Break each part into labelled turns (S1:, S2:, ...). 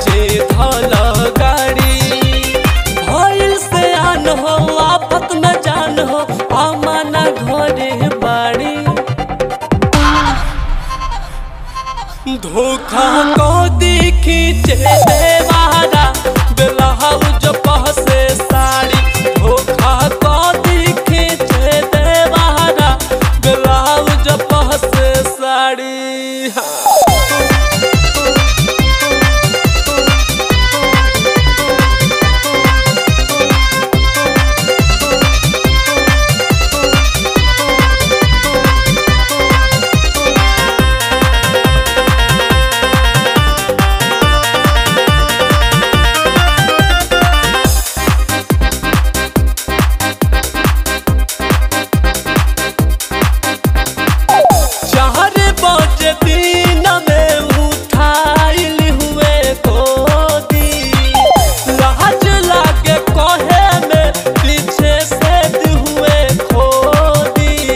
S1: बचे धल गाड़ी भइल से आन हो आफत में जान हो अमाना घरे बाड़ी धोखा को दिखी चे देवारा ब्लाउज पहसे साड़ी धोखा को दिखी चे देवारा ब्लाउज पहसे साड़ी हाँ। चार बजे दिन में उठाइल हुए गोदी लाज लागे कहे में पीछे से हुए खोदी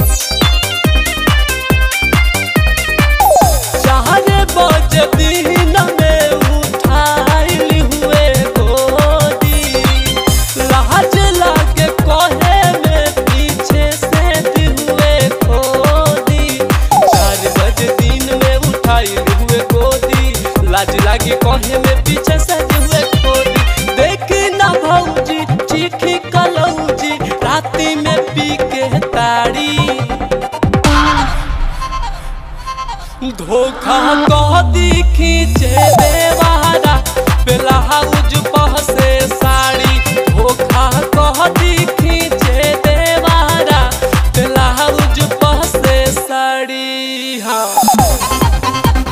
S1: चार बजे दिन में उठाइल हुए गोदी लाज लागे कहे में पीछे से हुए खोदी चार बजे दिन में उठाइल हुए गोदी लाज लागे कहे में पीछे से हुए खोदी देखी ना भौजी चीखी कलौजी राती में पी के ताड़ी धोखा को दिखी चे देवारा ब्लाउज पहसे साड़ी धोखा को दिखी चे देवारा ब्लाउज पहसे साड़ी हाँ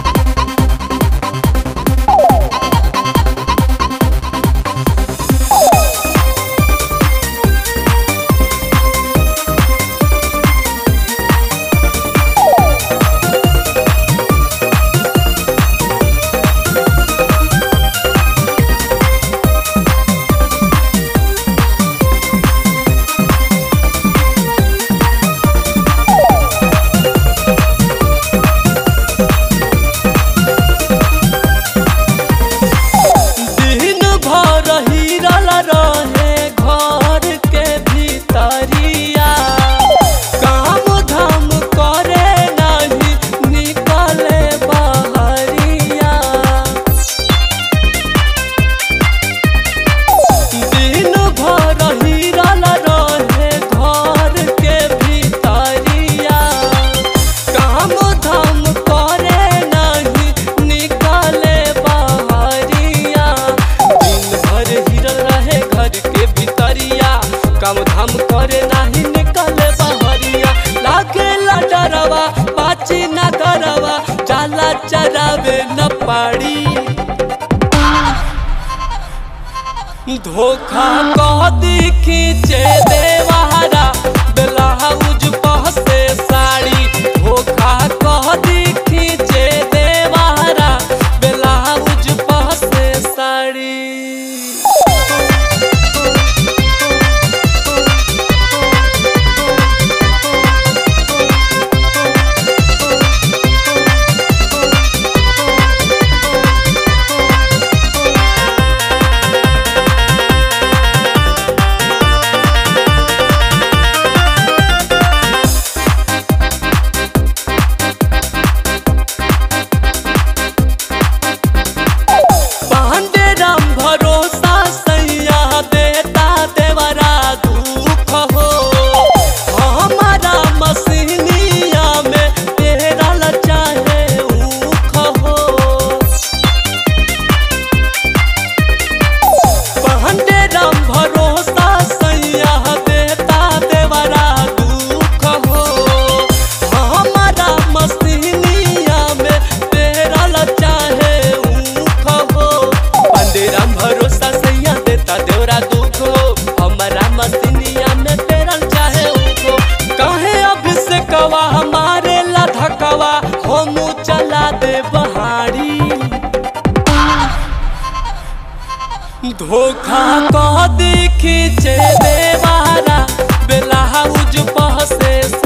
S1: दिन भर हिरल रहे घर के भीतरिया काम धाम करे नहीं निकले बहरिया दिन भर हिरल रहे घर के भीतरिया काम धाम करे नहीं निकले बहरिया दिन भर हिरल रहे घर के भीतरिया काम धाम करे नहीं निकले बहरिया लागे डरवा पाची न करवा जाला चरावे न पाड़ी धोखा को दिखी चे देवारा ब्लाउज पहसे साड़ी धोखा को दिखी चे देवारा ब्लाउज पहसे साड़ी धोखा को दिखी चे देवारा ब्लाउज पहसे